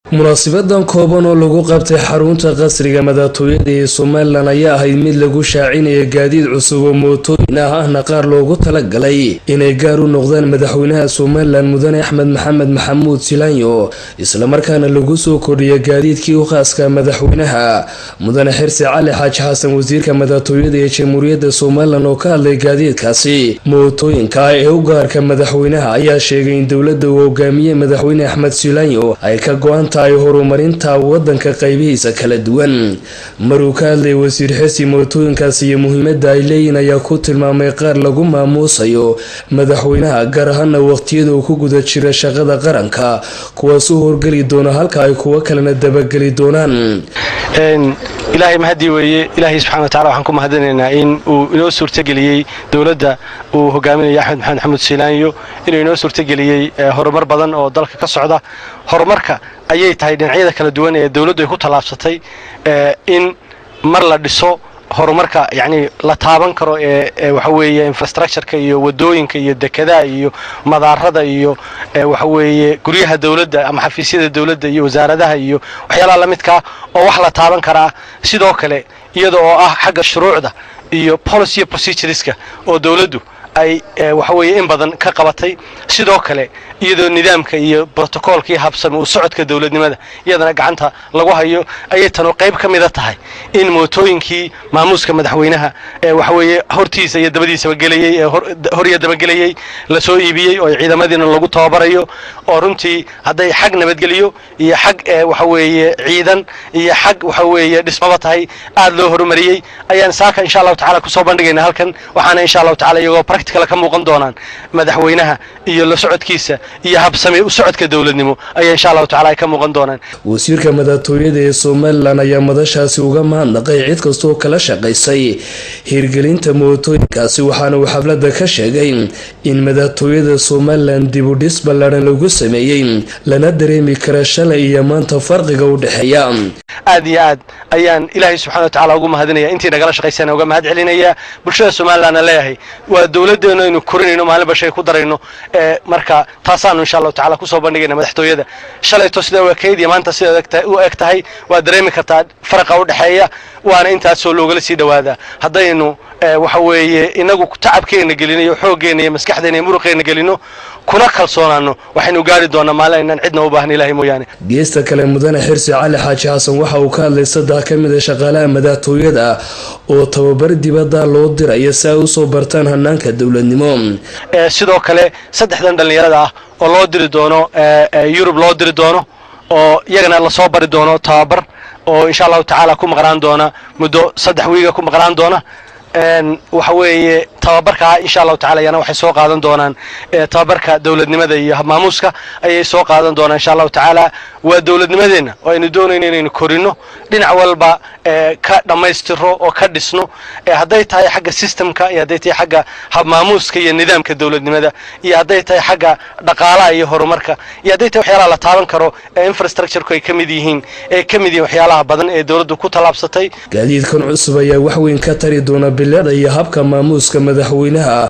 munaasibadan kooban oo lagu qabtay xarunta qasriga madaxtooyada ee somalilan ayaa ahayd mid lagu shaacinaya gaadiid cusub oo mootooyin ah ahna qaar loogu talagalay inay gaar u noqdaan madaxweynaha somalilan mudane axmed maxamed maxamuud silaanyo islamarkaana lagu soo kordhiya gaadiidkii u khaaska madaxweynaha mudane xirsi cali xaaji xasan wasiirka madaxtooyada ee jamhuuriyadda somalilan oo ka hadlay gaadiidkaasi mootooyinka ee u gaarka madaxweynaha ayaa sheegay in dowladda uu hogaamiyey madaxweyne axmed silaanyo ay ka go-an tahay horumarinta wadanka qaybihiisa kala duwan maruu ka hadlayay wasiir xirsi mootooyinkaas iyo muhiimada ay leeyihin ayaa ku tilmaamay qaar lagu maamuusayo madaxweynaha gaar ahaana waqtiyada uu ku guda jira shaqada qaranka kuwaas u horgeli doona halka ay kuwo kalena dabageli doonaan ilaahay mahadii weeye ilaahay subxana wa tacala waxaan ku mahadinaynaa in uu inoo suurtageliyey dowladda uu hogaaminayo axmed maxamed maxamuud siilaanyo inuu inoo suurtageliyey horumar badan oo dalka ka socda horumarka ayay tahay dhinacyada kala duwan ee dowladdu ay ku tallaabsatay in mar la dhiso horumarka yacni la taaban karo ee waxa weeye infrastructureka iyo wadooyinka iyo dekedaha iyo madaarada iyo waxa weeye guryaha dowladda ama xafiisyada dowladda iyo wasaaradaha iyo waxyaalaha la midkaa oo wax la taaban karaa sidoo kale iyada oo ah xagga shuruucda iyo policy procedureska oo dowladdu ay waxa weeye in badan ka qabatay sidoo kale iyadoo nidaamka iyo brotocoolkii habsami uu socodka dowladnimada iyadana gacanta lagu hayo ayay tanu qayb ka mida tahay in mootooyinkii maamuuska madaxweynaha waxa weeye hortiisa iyo dabadiisaba gelayey ee hor iyo dabagelayey lasoo iibiyey oo ciidamadiina lagu tababarayo oo runtii hadday xag nabadgeliyo iyo xag waxa weeye ciidan iyo xag waxa weeye dhismaba tahay aad loo horumariyey ayaan saaka insha allahu tacala kusoo bandhigayna halkan waxaana insha allahu tacala iyagoo practical ka muuqan doonaan madaxweynaha iyo la socodkiisa iyo habsami u socodka dowladnimo ayaa insha allahu tacala ay ka muuqan doonaan wasiirka madaxtooyada ee somalilan ayaa madashaasi uga mahadnaqay cid kastooo kala shaqaysay hirgelinta mootooyinkaasi waxaana uu xafladda ka sheegay in madaxtooyada somalilan dibudhis ballaadhan lagu sameeyey lana dareemi kara shalay iyo maanta farqiga u dhexeeya aad iyo aad ayaan ilaahay subxana wa tacala ugu mahadinaya intii nagala shaqaysana uga mahad celinaya bulshada somalilanna leeyahay waa dowladdeenu aynu korinayno maalinba shay ku darayno marka taasaanu insha allahu tacala kusoo bandhigayna madaxtooyada shalayto sida u ekayd iyo maanta sida u eg tahay waa dareemi kartaa faraqa u dhexeeya waana intaasoo loogala sii dhawaadaa haddaynu waxa weeye inagu tacabkeenna gelino iyo xooggeena iyo maskaxdeena iyo muruqeenna gelino kuna kalsoonaano waxaynu gaari doonaa maalin aynaan cidna u baahna ilahay mooyaane geesta kale mudane xirsi cali xaaji xasan waxa uu ka hadlay saddex ka mid a shaqaalaha madaxtooyada oo tababar dibadda loo diraya si ay usoo bartaan hanaanka dowladnimo sidoo kale saddexdan dhallinyarada ah oo loo diri doono yurub loo diri doono oo iyagana lasoo bari doono tababar oo insha allahu tacaala ku maqnaan doona muddo saddex wiiga ku maqnaan doona waxa weeye tababarkaa insha allahu tacala yana waxay soo qaadan doonaan tababarka dowladnimada iyo maamuuska ayay soo qaadan doonaan insha allahu tacaala waa dowladnimadeenna oo aynu doonayno inaynu korino dhinac walba ka dhammaystiro oo ka dhisno hadday tahay xagga systemka iyo hadday tahay xagga habmaamuuska iyo nidaamka dowladnimada iyo hadday tahay xagga dhaqaalaha iyo horumarka iyo hadday tahay waxyaalaha la taaban karo ee infrastructureku ay ka mid yihiin ee ka mid yihiin waxyaalaha badan ee dowladdu ku tallaabsatay gaadiidkan cusub ayaa waxweyn ka tari doona bileeda iyo habka maamuuska madaxweynaha